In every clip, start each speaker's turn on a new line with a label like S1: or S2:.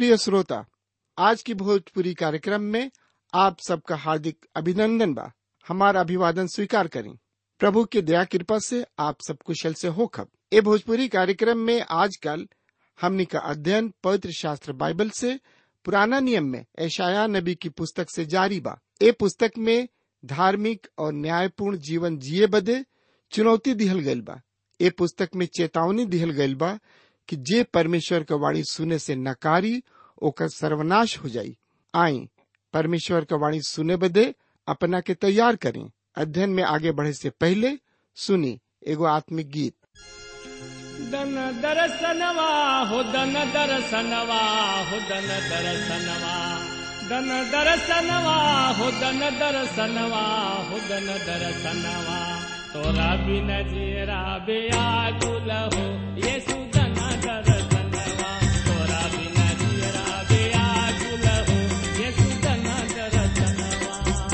S1: प्रिय श्रोता आज की भोजपुरी कार्यक्रम में आप सबका हार्दिक अभिनंदन बा हमारा अभिवादन स्वीकार करें प्रभु की दया कृपा से आप सब कुशल से हो खब ए भोजपुरी कार्यक्रम में आजकल हमनी का अध्ययन पवित्र शास्त्र बाइबल से पुराना नियम में ऐशाया नबी की पुस्तक से जारी बा ए पुस्तक में धार्मिक और न्यायपूर्ण जीवन जिए बदे चुनौती दिहल गइल बा ए पुस्तक में चेतावनी दिहल गइल बा कि जे परमेश्वर का वाणी सुने से नकारी ओकर सर्वनाश हो जाई आई परमेश्वर का वाणी सुने बदे अपना के तैयार करें अध्ययन में आगे बढ़े से पहले सुनी एगो आत्मिक गीत
S2: दन दरसनवा हो दन दरसनवा हो दन दरसनवा दन दरसनवा हो दन दरसनवा हो दन दरसनवा तोरा बिन जीरा बेया गुल हो येसु दन दरसनवा तोरा बिन जीरा बेया गुल हो येसु दन दरसनवा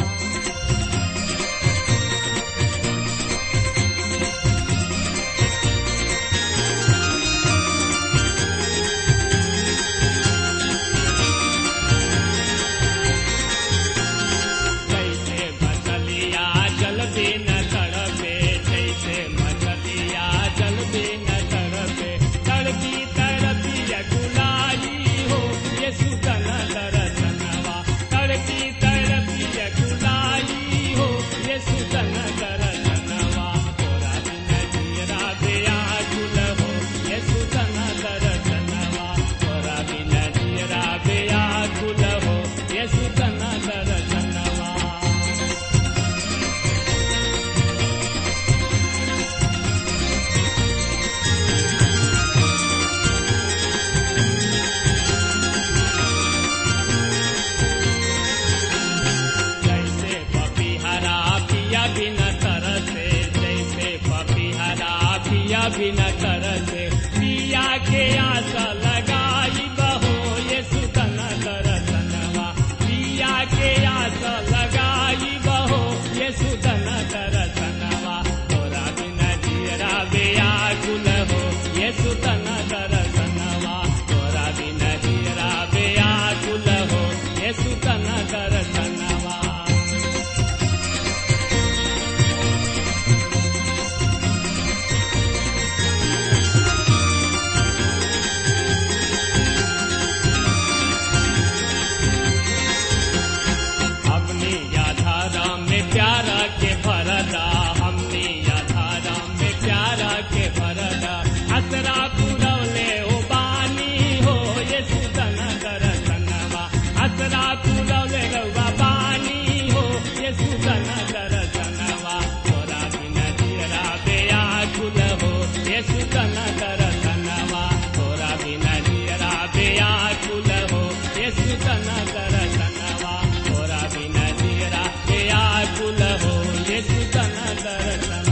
S2: जैसे मछलिया जल बिन तड़पे जैसे मछलिया जल बिन तड़पे तड़पी तड़पी गुलाई हो ये सुतन दरसनवा तड़पी तड़पी गुलाई हो ये सुतन दरसनवा तोरा बिन जीरा बेया गुल हो ये सुतन दरसनवा तोरा बिन जीरा बेया गुल हो ये सुतन दरसनवा जैसे पपीहरा पिया बिन तरसे जैसे पपीहरा पिया बिन तरसे पिया के आस लगाई बहो ये सुतन दरसनवा पिया के आस लगाई बहो ये सुतन दरसनवा तोरा बिन जीरा बेया गुल हो ये सुतन दरसनवा तोरा बिन जीरा बेया गुल हो ये सुतन दरसनवा हमने याधारा में प्यारा के भरदा हमने याधारा में प्यारा के भरदा असरा पुरवले ओ बानी हो ये सुतन दरसनवा असरा पुरवले रउआ बानी हो ये सुतन दरसनवा तोरा बिन जीरा बेया गुल हो ये सुतन दरसनवा तोरा बिन जीरा बेया गुल हो ये सुतन दरसनवा तोरा बिन जीरा बेया गुल हो ये सुतन दरसनवा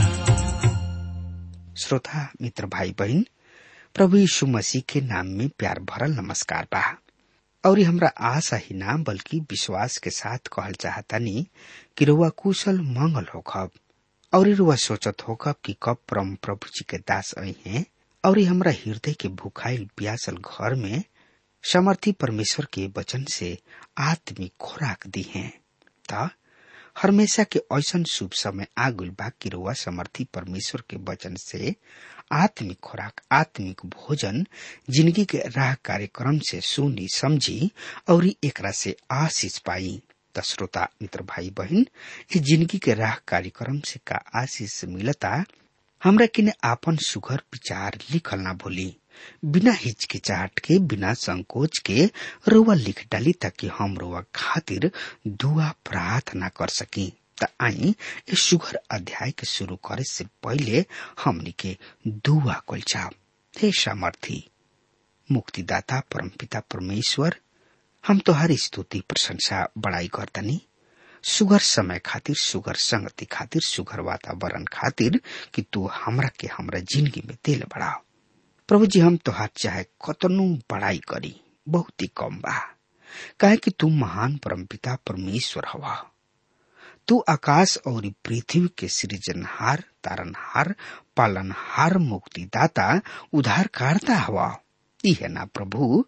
S3: श्रोता मित्र भाई बहन प्रभु यीशु मसीह के नाम में प्यार भरल नमस्कार बा और हमरा आशा ही ना बल्कि विश्वास के साथ कहल चाहतानी कि रुआ कुशल मंगल होखब और रुआ सोचत होखब कि कब परम प्रभु जी के दास आई हैं और हमरा हृदय के भुखाइल प्यासल घर में समर्थी परमेश्वर के वचन से आत्मिक खुराक दी हैं त हमेशा के ऐसन शुभ समय आगुल बा कि रुआ समर्थी परमेश्वर के वचन से आत्मिक खुराक आत्मिक भोजन जिंदगी के राह कार्यक्रम से सुनी समझी और एकरा से आशीष पाई त श्रोता मित्र भाई बहन ये जिंदगी के राह कार्यक्रम से का आशीष मिलता हमरा किने आपन सुघर विचार लिखल ना भूली बिना हिचकिचाहट के बिना संकोच के रोवा लिख डाली ताकि हम रोवा खातिर दुआ प्रार्थना कर सकी त आई इस सुघर अध्याय के शुरू करे से पहले हमनी के दुआ कल चाह हे सामर्थी मुक्तिदाता परमपिता परमेश्वर हम तो हर स्तुति प्रशंसा बड़ाई करतनी सुगर समय खातिर सुगर संगति खातिर सुगर वातावरण खातिर कि तू हमरा के हमरा जिंदगी में दिल बढ़ाओ प्रभु जी हम तोहार चाहे कतनु बड़ाई करी बहुत ही कम बा काहे कि तू महान परमपिता परमेश्वर हवा तू आकाश और पृथ्वी के सृजनहार तारनहार पालनहार मुक्तिदाता उद्धारकर्ता हवा ई है ना प्रभु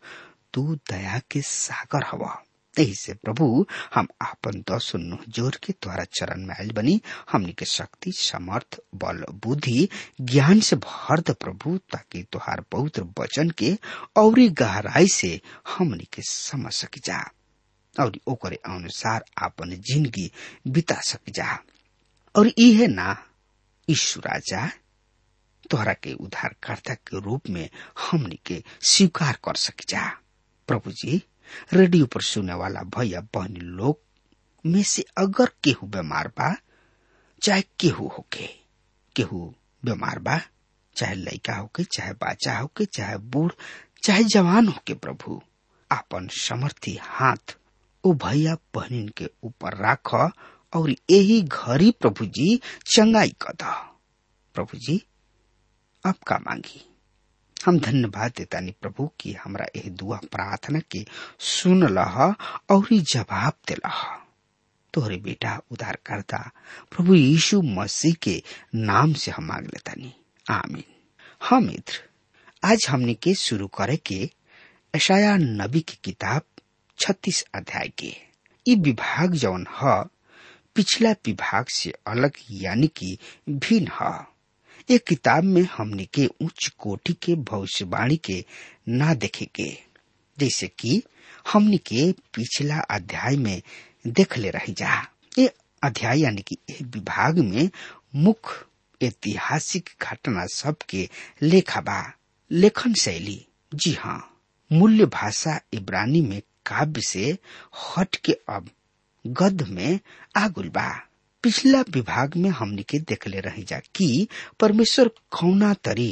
S3: तू दया के सागर हवा यही से प्रभु हम आपन दस नुह जोर के द्वारा चरण में आयल बनी हमनी के शक्ति समर्थ बल बुद्धि ज्ञान से भर द प्रभु ताकि तुहार पवित्र वचन के और गहराई से हमनी के समझ सकी जा और ओकरे अनुसार आपन जिंदगी बिता सकी जा और इहे ना ईश्वर राजा तोहरा के उद्धारकर्ता के रूप में हमनी के स्वीकार कर सकी जा प्रभु जी रेडियो पर सुने वाला भैया बहन लोग में से अगर केहू बीमार बा चाहे केहू होके केहू बीमार बा चाहे लड़का होके चाहे बच्चा होके चाहे बूढ़ चाहे जवान होके प्रभु आपन समर्थी हाथ ओ भैया बहनिन के ऊपर राख और यही घड़ी प्रभु जी चंगाई कद प्रभु जी अब का मांगी हम धन्यवाद देता नी प्रभु कि हमरा यह दुआ प्रार्थना के सुन लह और जवाब दिलह तोहरे बेटा उधार करता प्रभु यीशु मसीह के नाम से हम मांग लेता नी आमीन हाँ मित्र आज हमने के शुरू करे के ऐशाया नबी की किताब छत्तीस अध्याय के ई विभाग जौन ह पिछला विभाग से अलग यानी कि भिन्न है एक किताब में हमने के उच्च कोटि के भविष्यवाणी के ना देखे के जैसे कि हमने के पिछला अध्याय में देख ले रही जा ये अध्याय यानी कि ये विभाग में मुख्य ऐतिहासिक घटना सब के लेखा बा लेखन शैली जी हाँ मूल्य भाषा इब्रानी में काव्य से हट के अब गद में आगुल बा पिछला विभाग में हमने के देखले रही जा कि परमेश्वर कौना तरी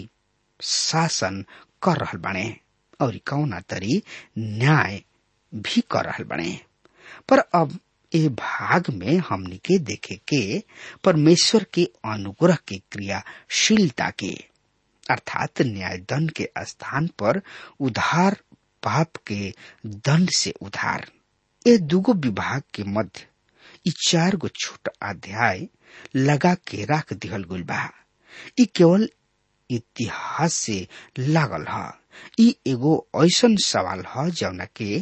S3: शासन कर रहल बने और कौना तरी न्याय भी कर रहल बने पर अब ए भाग में हमने के देखे के परमेश्वर के अनुग्रह के क्रियाशीलता के अर्थात न्याय दंड के स्थान पर उधार पाप के दंड से उधार ये दुगो विभाग के मध्य ई चार गो छोट अध्याय लगा के रख दिहल गुल बा ई केवल इतिहास से लागल ह ई एगो ऐसन सवाल ह जौना के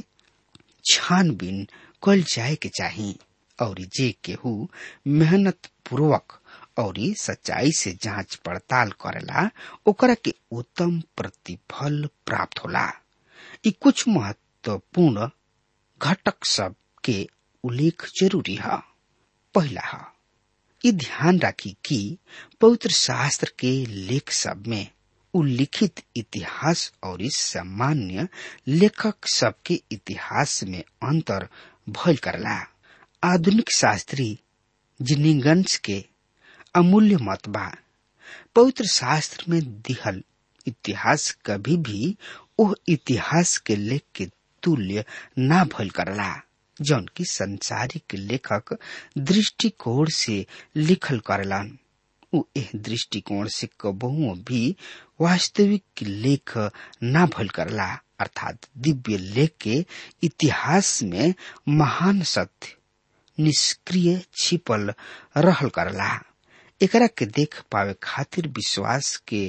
S3: छानबीन कल जाए के चाही और जे केहू मेहनत पूर्वक और सच्चाई से जांच पड़ताल करेला ओकरा के उत्तम प्रतिफल प्राप्त होला ई कुछ महत्वपूर्ण घटक सब के उल्लेख जरूरी है पहला है ये ध्यान राखी कि पवित्र शास्त्र के लेख सब में उल्लिखित इतिहास और इस सामान्य लेखक सब के इतिहास में अंतर भइल करला आधुनिक शास्त्री जिनिगंस के अमूल्य मत बा पवित्र शास्त्र में दिहल इतिहास कभी भी ओह इतिहास के लेख के तुल्य ना भइल करला जौन की संसारिक लेखक दृष्टिकोण से लिखल करलन उ एह दृष्टिकोण से कबहुओ भी वास्तविक लेख ना भइल करला अर्थात दिव्य लेख के इतिहास में महान सत्य निष्क्रिय छिपल रहल करला एकरा के देख पावे खातिर विश्वास के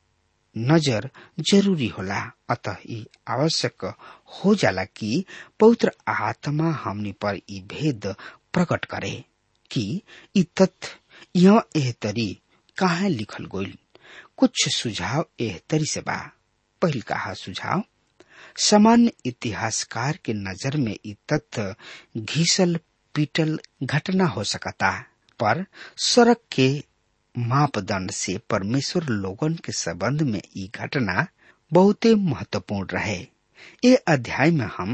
S3: नजर जरूरी होला अतः ई आवश्यक हो जाला कि पवित्र आत्मा हमनी पर ई भेद प्रकट करे कि ई तथ्य यह एह तरी काहे लिखल गइल कुछ सुझाव एह तरी से बा पहिल कहा सुझाव सामान्य इतिहासकार के नजर में ई तथ्य घिसल पीटल घटना हो सकता पर सड़क के मापदंड से परमेश्वर लोगन के संबंध में ई घटना बहुते महत्वपूर्ण रहे ये अध्याय में हम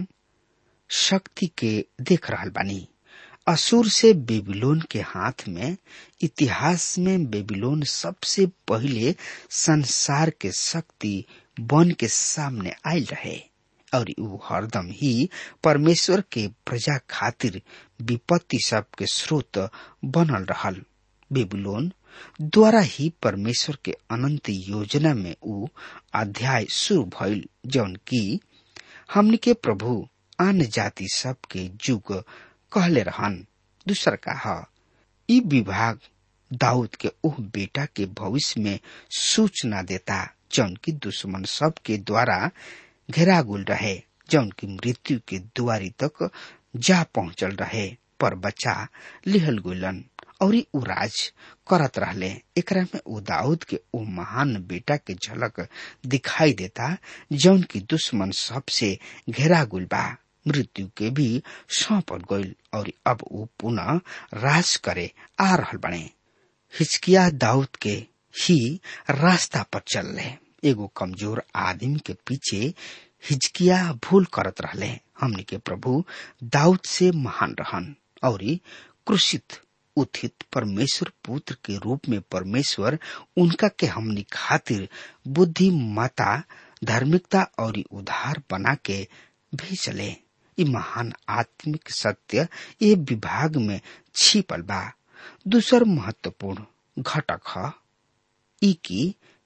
S3: शक्ति के देख रहल बानी असुर से बेबीलोन के हाथ में इतिहास में बेबीलोन सबसे पहले संसार के शक्ति बन के सामने आयल रहे और ऊ हरदम ही परमेश्वर के प्रजा खातिर विपत्ति सब के स्रोत बनल रहल बेबीलोन द्वारा ही परमेश्वर के अनंत योजना में ऊ अध्याय शुरू भइल जौन की हमनी के प्रभु आन जाति सब के युग कहले रहन दूसर का ई विभाग दाऊद के ओह बेटा के भविष्य में सूचना देता जौन की दुश्मन सब के द्वारा घेरागुल रहे जौन की मृत्यु के दुआरी तक जा पहुंचल रहे पर बच्चा लिहल गुलन और उ राज करत रहले एकरा में उ दाऊद के उ महान बेटा के झलक दिखाई देता जौन की दुश्मन सबसे घेरा गुल बा मृत्यु के भी सौंपल गईल और अब उ पुनः राज करे आ रहल बने हिचकिया दाऊद के ही रास्ता पर चल रहे एगो कमजोर आदमी के पीछे हिचकिया भूल करत रहले हमने के प्रभु दाऊद से महान रहन और क्रुषित उत्थित परमेश्वर पुत्र के रूप में परमेश्वर उनका के हमनी खातिर बुद्धि माता धार्मिकता और उधार बना के भेजले ई महान आत्मिक सत्य ये विभाग में छिपल बा दूसर महत्वपूर्ण घटक ह ई की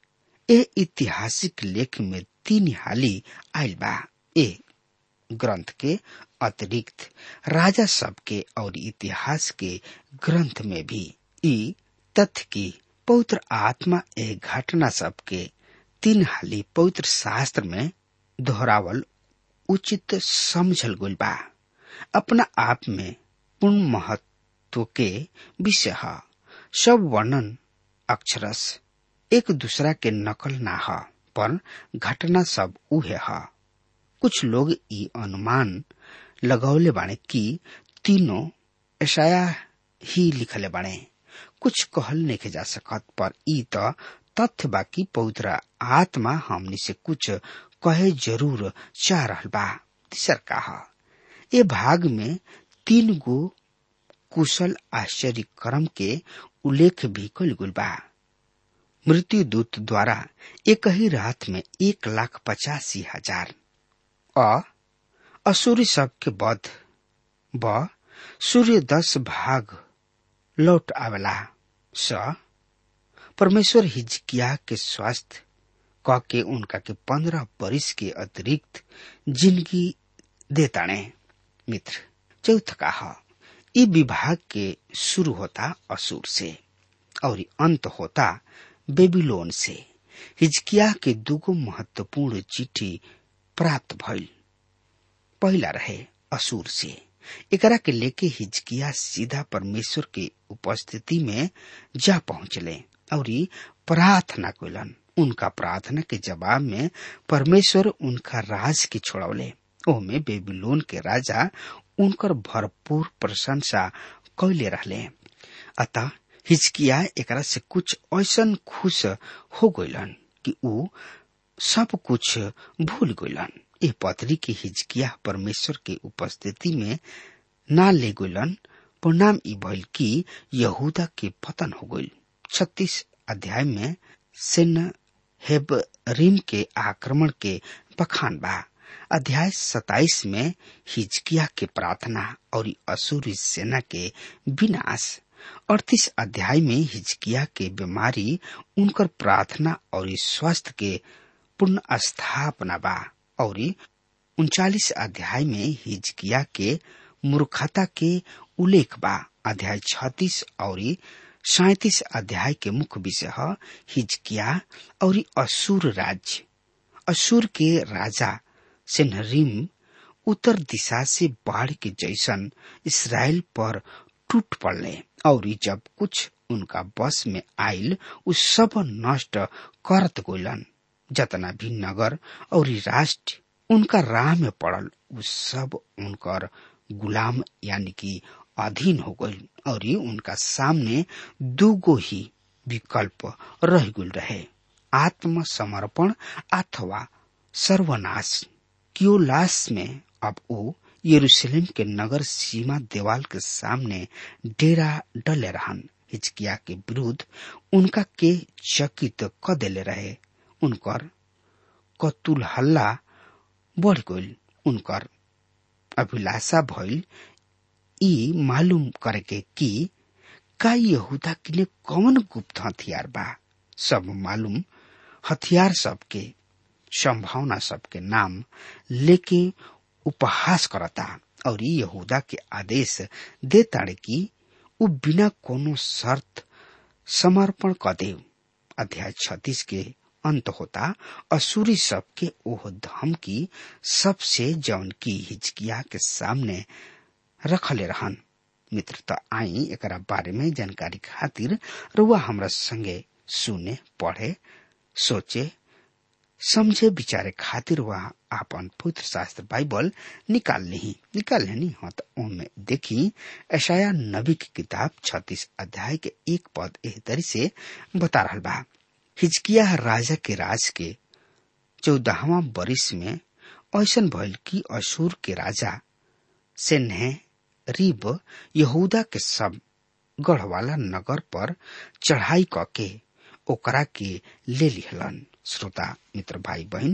S3: ए ऐतिहासिक लेख में तीन हाली आयल बा ए ग्रंथ के अतिरिक्त राजा सब के और इतिहास के ग्रंथ में भी ई तथ्य की पवित्र आत्मा ए घटना सब के तीन हाली पवित्र शास्त्र में दोहरावल उचित समझल गइल बा अपना आप में पूर्ण महत्व के विषय है सब वर्णन अक्षरस एक दूसरा के नकल ना ह पर घटना सब उहे ह कुछ लोग ई अनुमान लगौले बाणे कि तीनों ऐसाया ही लिखले बाणे कुछ कहल नहीं जा सकत पर ई तो तथ्य बाकी पवित्र आत्मा हमनी से कुछ कहे जरूर चाह रहल बा तीसर का ये भाग में तीन गो कुशल आश्चर्य कर्म के उल्लेख भी कल गुल बा मृत्यु दूत द्वारा एक ही रात में एक लाख पचासी हजार अ असुरी सब के बध ब सूर्य दस भाग लौट आवेला स परमेश्वर हिजकिया के स्वास्थ्य क के उनका के पंद्रह बरिस के अतिरिक्त जिंदगी देताणे मित्र चौथ का ह ई विभाग के शुरू होता असुर से और अंत होता बेबीलोन से हिजकिया के दुगो महत्वपूर्ण चिट्ठी प्राप्त भइल पहला रहे असुर से एकरा के लेके हिजकिया सीधा परमेश्वर के उपस्थिति में जा पहुंचले और प्रार्थना कइलन उनका प्रार्थना के जवाब में परमेश्वर उनका राज के छोड़ौले ओमे बेबीलोन के राजा उनकर भरपूर प्रशंसा कैले रहले अतः हिचकिया एकरा से कुछ ऐसन खुश हो गइलन कि ऊ सब कुछ भूल गइलन ए पत्री के हिजकिया परमेश्वर के उपस्थिति में ना ले गइलन परिणाम ई भइल कि यहूदा के पतन हो गइल छत्तीस अध्याय में सेन हेबरीम के आक्रमण के बखान बा अध्याय सताइस में हिजकिया के प्रार्थना और असुरी सेना के विनाश अड़तीस अध्याय में हिजकिया के बीमारी उनकर प्रार्थना और स्वास्थ्य के पुनः स्थापना बा और उनचालीस अध्याय में हिजकिया के मूर्खता के उल्लेख बा अध्याय छत्तीस और सैतीस अध्याय के मुख्य विषय है हिजकिया और असुर राज्य असुर के राजा सेनहरीम उत्तर दिशा से बाढ़ के जैसन इसराइल पर टूट पड़ले और जब कुछ उनका बस में आयल उ सब नष्ट करत गोलन जतना भी नगर और राष्ट्र उनका राह में पड़ल उ सब उनकर गुलाम यानी कि अधीन हो गई और उनका सामने दूगो ही विकल्प रह गुल रहे आत्मसमर्पण अथवा सर्वनाश क्योलास में अब वो यरूशलेम के नगर सीमा देवाल के सामने डेरा डले रहन हिचकिया के विरुद्ध उनका के चकित क देले रहे उनकर कतुल हल्ला बढ़ गईल उनकर अभिलाषा भइल ई मालूम करके कि का यहूदा किने कौन गुप्त हथियार बा सब मालूम हथियार सबके संभावना सबके नाम लेके उपहास करता और यहूदा के आदेश देताड़े कि उ बिना कोनो शर्त समर्पण क दे अध्याय छत्तीस के अंत होता असुरी सबके ओह धमकी सबसे जौन की हिचकिया के सामने रखले रहन मित्र त आई एकरा बारे में जानकारी खातिर रुआ हमरा संगे सुने पढ़े सोचे समझे विचारे खातिर वह आपन पुत्र शास्त्र बाइबल निकाल ली निकाल लेनी हाँ तो उनमें देखी ऐशाया नबी की किताब छत्तीस अध्याय के एक पद एह तरी से बता रहा बा हिजकिया राजा के राज के चौदहवा बरिस में ऐसन भइल कि अशूर के राजा सेन्हे रिब यहूदा के सब गढ़वाला नगर पर चढ़ाई कके ओकरा के ले लिहलन श्रोता मित्र भाई बहन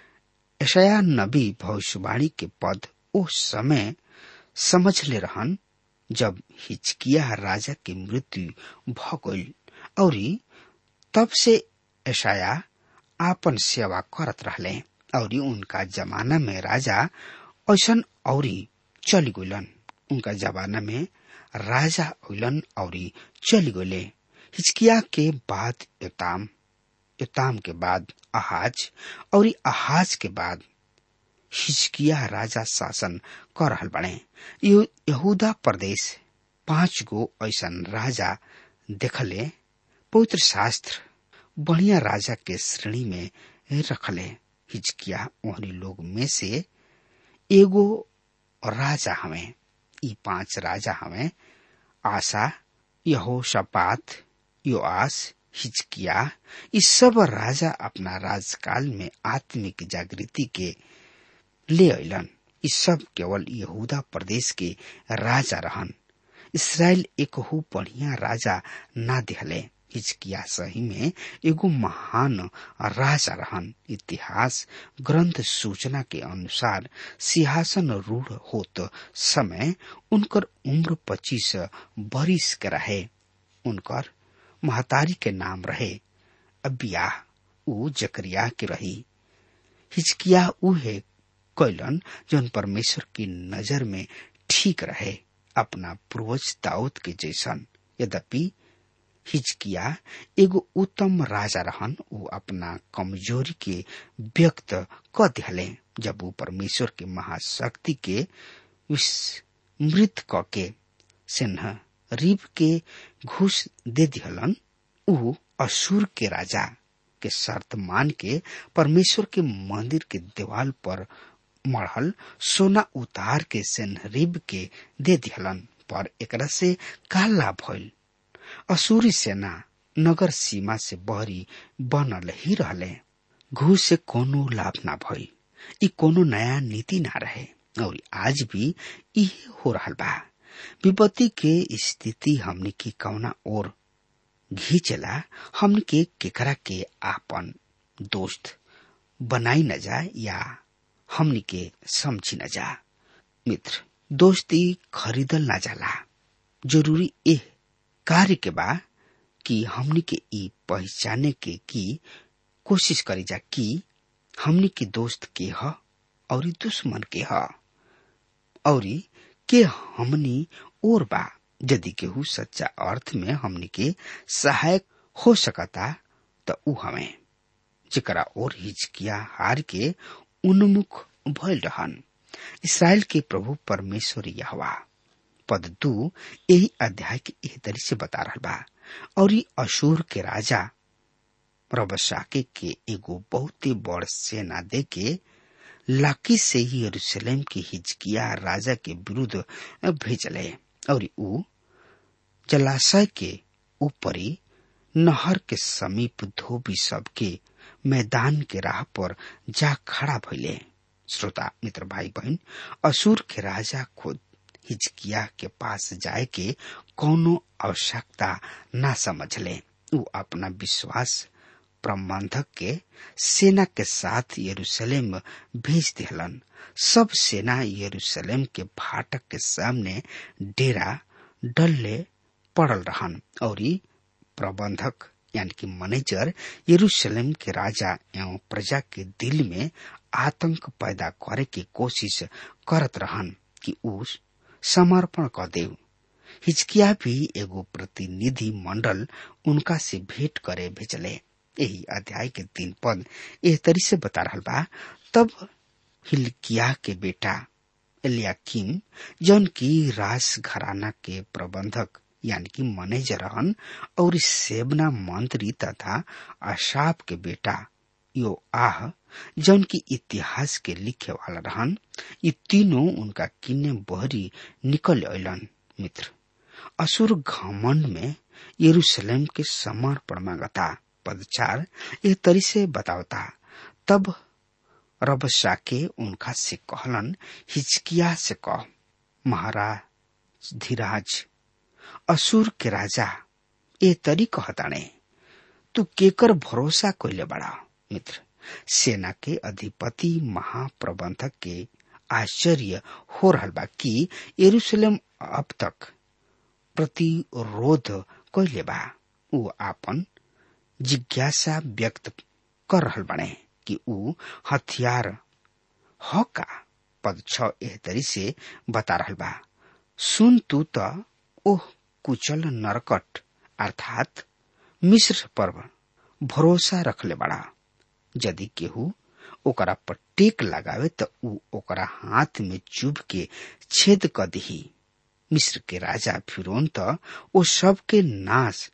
S3: ऐशया नबी भविष्यवाणी के पद उस समय समझ ले रहन जब हिचकिया राजा के मृत्यु भ गईल और तब से ऐशाया आपन सेवा करत रहले और उनका जमाना में राजा ऐसन और चली गईलन उनका जमाना में राजा अलन और चली गईले हिचकिया के बाद योताम योताम के बाद अहाज और अहाज के बाद हिचकिया राजा शासन कर रहल बने यहूदा प्रदेश पांच गो ऐसन राजा देखले पवित्र शास्त्र बढ़िया राजा के श्रेणी में रखले हिचकिया ओहनी लोग में से एगो राजा हमें ई पांच राजा हमें आशा यहो शपात योआस हिचकिया ये सब राजा अपना राजकाल में आत्मिक जागृति के ले अलन ये सब केवल यहूदा प्रदेश के राजा रहन इसराइल एक हो बढ़िया राजा ना दिहले हिचकिया सही में एगो महान राजा रहन इतिहास ग्रंथ सूचना के अनुसार सिंहासन रूढ़ होत समय उनकर उम्र पच्चीस बरिस के रहे उनकर महतारी के नाम रहे अबिया उ जकरिया के रही हिचकिया उहे कैलन जौन परमेश्वर की नजर में ठीक रहे अपना पूर्वज दाऊद के जैसन यद्यपि हिचकिया एगो उत्तम राजा रहन उ अपना कमजोरी के व्यक्त क दिहले जब वो परमेश्वर के महाशक्ति के विस्मृत क के सिन्ह रीब के घूस दे दिहलन उ असुर के राजा के शर्त मान के परमेश्वर के मंदिर के दीवाल पर मढ़ल सोना उतार के सेनरीब के दे दिहलन पर एकरा से का लाभ भइल असुरी सेना नगर सीमा से बहरी बनल ही रहले घूस से कोनो लाभ ना भइल ई कोनो नया नीति ना रहे और आज भी इहे हो रहल बा विपत्ति के स्थिति हमने की कौना और घींचला हमने के केकरा के आपन दोस्त बनाई न जाए या हमनी के समझी न जा मित्र दोस्ती खरीदल ना जाला जरूरी एह कार्य के बा कि हमनी के ई पहचाने के की कोशिश करी जा कि हमनी के दोस्त के ह और दुश्मन के ह और के हमनी और बा यदि केहू सच्चा अर्थ में हमनी के सहायक हो सकता त ऊ हमें जेकरा और हिचकिया हार के उन्मुख भइल रहन इसराइल के प्रभु परमेश्वर यहवा पद दू यही अध्याय के एह तरी से बता रहा बा और ई अशूर के राजा रबशाके के एगो बहुत ही बड़ सेना दे के लाकी से ही यरूशलेम के हिजकिया राजा के विरुद्ध भेजले और ऊ जलाशय के ऊपरी नहर के समीप धोबी सब के मैदान के राह पर जा खड़ा भइले श्रोता मित्र भाई बहन असुर के राजा खुद हिजकिया के पास जाए के कोनो आवश्यकता ना समझले ऊ अपना विश्वास प्रबंधक के सेना के साथ यरूशलेम भेज दिहलन सब सेना यरूशलेम के फाटक के सामने डेरा डल्ले पड़ल रहन और प्रबंधक यानी कि मैनेजर यरूशलेम के राजा एवं प्रजा के दिल में आतंक पैदा करे के कोशिश करत रहन कि ऊ समर्पण कर देव हिचकिया भी एगो प्रतिनिधि मंडल उनका से भेंट करे भेजले यही अध्याय के तीन पद एह तरी से बता रहा बा तब हिलकिया के बेटा एलियाकिम जौन की राज घराना के प्रबंधक यानी कि मैनेजर रहन और सेबना मंत्री तथा अशाप के बेटा यो आह जौन की इतिहास के लिखे वाला रहन ये तीनों उनका किन्ने बहरी निकल अलन मित्र असुर घमंड में यरूशलेम के समर्पण मांगता पद चार ये तरी से बतावता तब रबसा के उनका से कहलन हिचकिया से कह महाराज धीराज असुर के राजा ए तरी कहताने तू केकर भरोसा कोइले बड़ा मित्र सेना के अधिपति महाप्रबंधक के आश्चर्य हो रहा बा कि यरूशलेम अब तक प्रतिरोध कैले बा ऊ आपन जिज्ञासा व्यक्त कर रहल बने कि ऊ हथियार ह का पद छ एह तरी से बता रहल बा सुन तू त ओह कुचल नरकट अर्थात मिस्र पर भरोसा रखले बड़ा यदि केहू ओकरा पर टेक लगावे त ऊ ओकरा हाथ में चुभ के छेद क दिही मिस्र के राजा फिरौन त ओ सब के नाश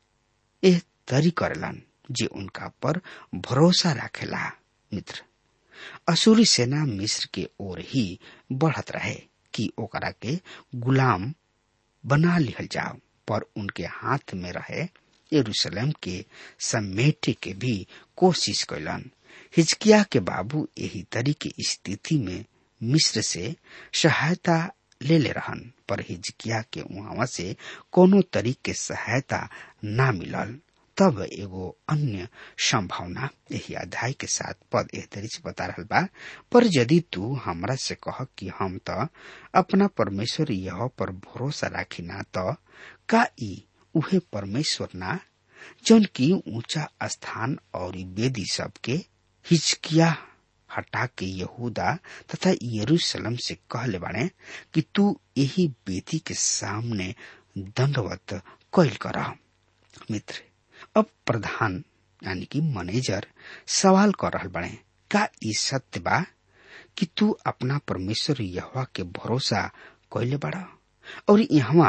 S3: एह तरी करेलन जे उनका पर भरोसा राखेला मित्र असुरी सेना मिस्र के ओर ही बढ़त रहे कि ओकरा के गुलाम बना लिहल जाओ पर उनके हाथ में रहे यरूशलेम के समेटे के भी कोशिश कैलन हिजकिया के बाबू यही तरी के स्थिति में मिस्र से सहायता ले ले रहन पर हिजकिया के वहां से कोनो तरीके के सहायता ना मिलल तब एगो अन्य संभावना यही अध्याय के साथ पद एह तरी से बता रहल बा पर यदि तू हमरा से कह कि हम त अपना परमेश्वर यह पर भरोसा राखी ना त का ई उहे परमेश्वर ना जौन की ऊंचा स्थान और वेदी सबके हिचकिया हटा के यहूदा तथा यरूशलेम से कहले बाणे कि तू यही बेदी के सामने दंडवत कैल कर मित्र अब प्रधान यानी कि मैनेजर सवाल कर रहल बने का ई सत्य बा कि तू अपना परमेश्वर यहवा के भरोसा कैले बड़ा और यहाँ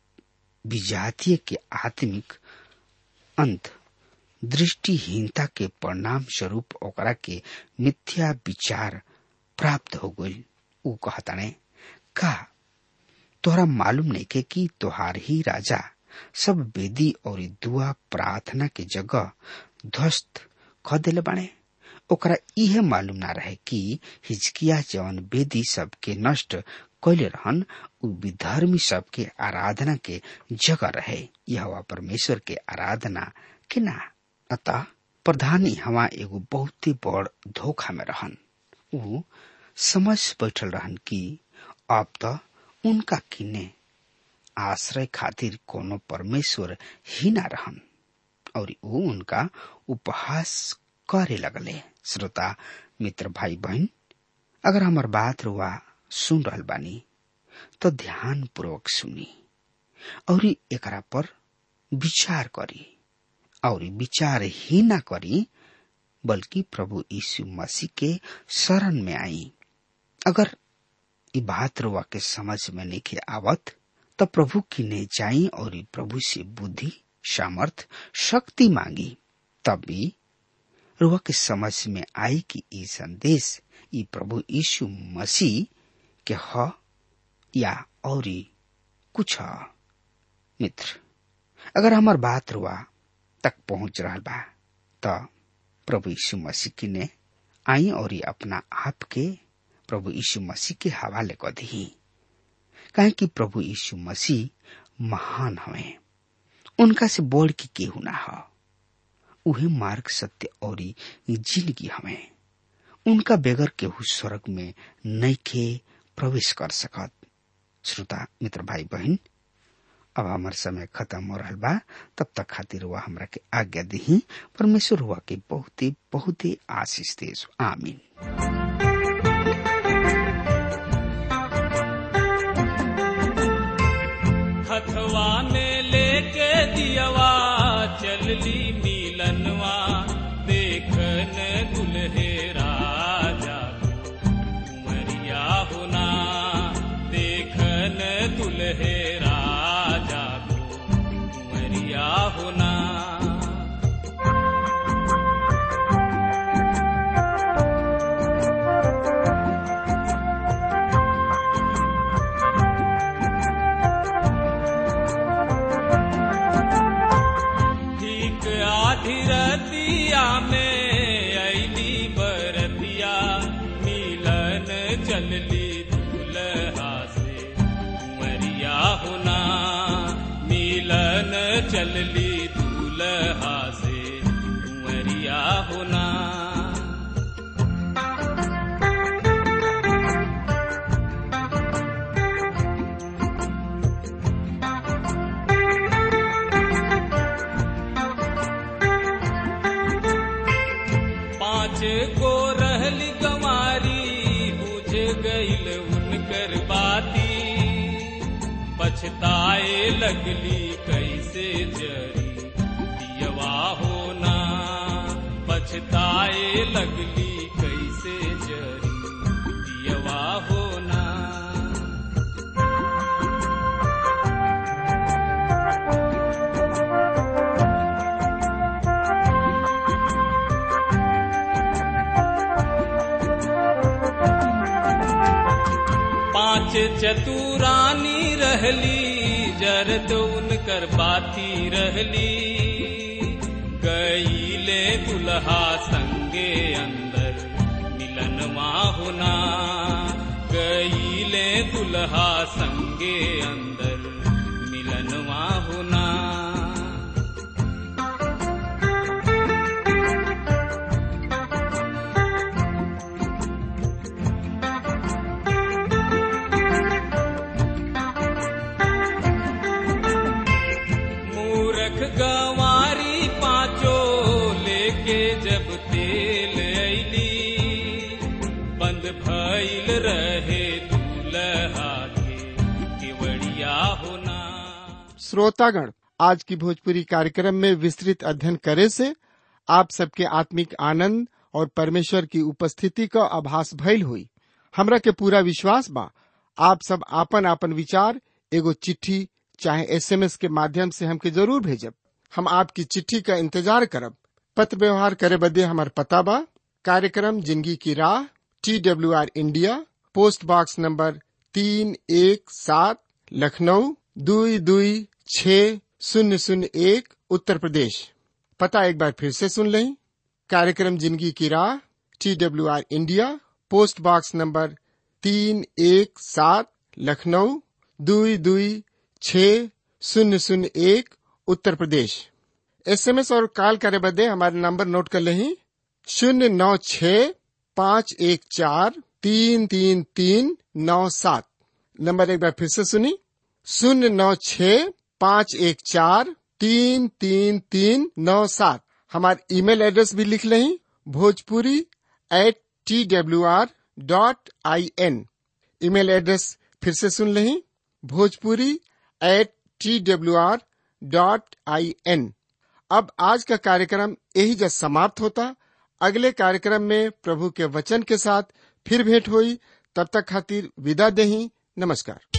S3: विजातीय के आत्मिक अंत दृष्टिहीनता के परिणाम स्वरूप ओकरा के मिथ्या विचार प्राप्त हो गई ऊ कहताने का तोहरा मालूम नहीं के कि तोहार ही राजा सब वेदी और दुआ प्रार्थना के जगह ध्वस्त ख दिले बाणे ओकरा इहे मालूम ना रहे कि हिजकिया जवन वेदी सबके नष्ट कैले रहन उ विधर्मी सबके आराधना के जगह रहे यह परमेश्वर के आराधना के ना अतः प्रधानी हवा एगो बहुत ही बड़ धोखा में रहन उ समझ बैठल रहन कि अब त उनका किने आश्रय खातिर कोनो परमेश्वर ही ना रहन और ऊ उनका उपहास करे लगले श्रोता मित्र भाई बहन अगर हमार बात रुआ सुन रहल बानी तो ध्यान पूर्वक सुनी और एकरा पर विचार करी और विचार ही ना करी बल्कि प्रभु यीशु मसीह के शरण में आई अगर ई बात रुआ के समझ में नहीं आवत तो प्रभु की ने जाई और प्रभु से बुद्धि सामर्थ शक्ति मांगी तब भी रुआ के समझ में आई कि ई संदेश ई प्रभु यीशु मसीह के ह या और कुछ ह मित्र अगर हमार बात रुआ तक पहुंच रहा बा तो प्रभु यीशु मसीह की ने आई और अपना आप के प्रभु यीशु मसीह के हवाले कर दी काहे कि प्रभु यीशु मसीह महान हवे उनका से बोल के केहू ना ह उहे मार्ग सत्य और जिंदगी हवे उनका बेगर केहू स्वर्ग में नैखे प्रवेश कर सकत श्रोता मित्र भाई बहन अब हमार समय खत्म हो रहा बा तब तक खातिर हुआ हमरा के आज्ञा दी परमेश्वर हुआ के बहुत ही बहुत ही आशीष दे आमीन
S2: हथवा में लेके दियवा चलली नीलनवा चलली दूल्हा से कुंवरिया होना पाँच को रहली गंवारी बुझ गईल उनकर बाती पछताए लगली कैसे जरी दियवा होना पछताए लगली कैसे जरी दियवा होना पांच चतुरानी रहली जरद उनकर बाती रहली गईले दुल्हा संगे अंदर मिलन होना गईले दुल्हा संगे अंदर मिलन होना मूरख गंवारी पांचो लेके जब तेल ऐली बंद भइल रहे दूल्हा के केवड़िया होना
S1: श्रोतागण आज की भोजपुरी कार्यक्रम में विस्तृत अध्ययन करे से आप सबके आत्मिक आनंद और परमेश्वर की उपस्थिति का आभास भइल हुई हमरा के पूरा विश्वास बा आप सब आपन आपन विचार एगो चिट्ठी चाहे एसएमएस के माध्यम से हमके जरूर भेजब हम आपकी चिट्ठी का इंतजार करब पत्र व्यवहार करे बदे हमार पता बा कार्यक्रम जिंदगी की राह T W R India post box number तीन एक सात लखनऊ दुई दुई छ शून्य शून्य एक उत्तर प्रदेश पता एक बार फिर से सुन लें कार्यक्रम जिंदगी की राह T W R India post box number तीन एक सात लखनऊ दुई दुई छ शून्य शून्य एक उत्तर प्रदेश एसएमएस और कॉल करे बदे हमारे नंबर नोट कर लें शून्य नौ छ पाँच एक चार तीन तीन तीन नौ सात नंबर एक बार फिर से सुनी शून्य नौ छ पाँच एक चार तीन तीन तीन नौ सात हमारे ईमेल एड्रेस भी लिख लें Bhojpuri at T W R dot I N email address फिर से सुन लें Bhojpuri at T W R dot I N अब आज का कार्यक्रम यही जब समाप्त होता अगले कार्यक्रम में प्रभु के वचन के साथ फिर भेंट हुई तब तक खातिर विदा देही नमस्कार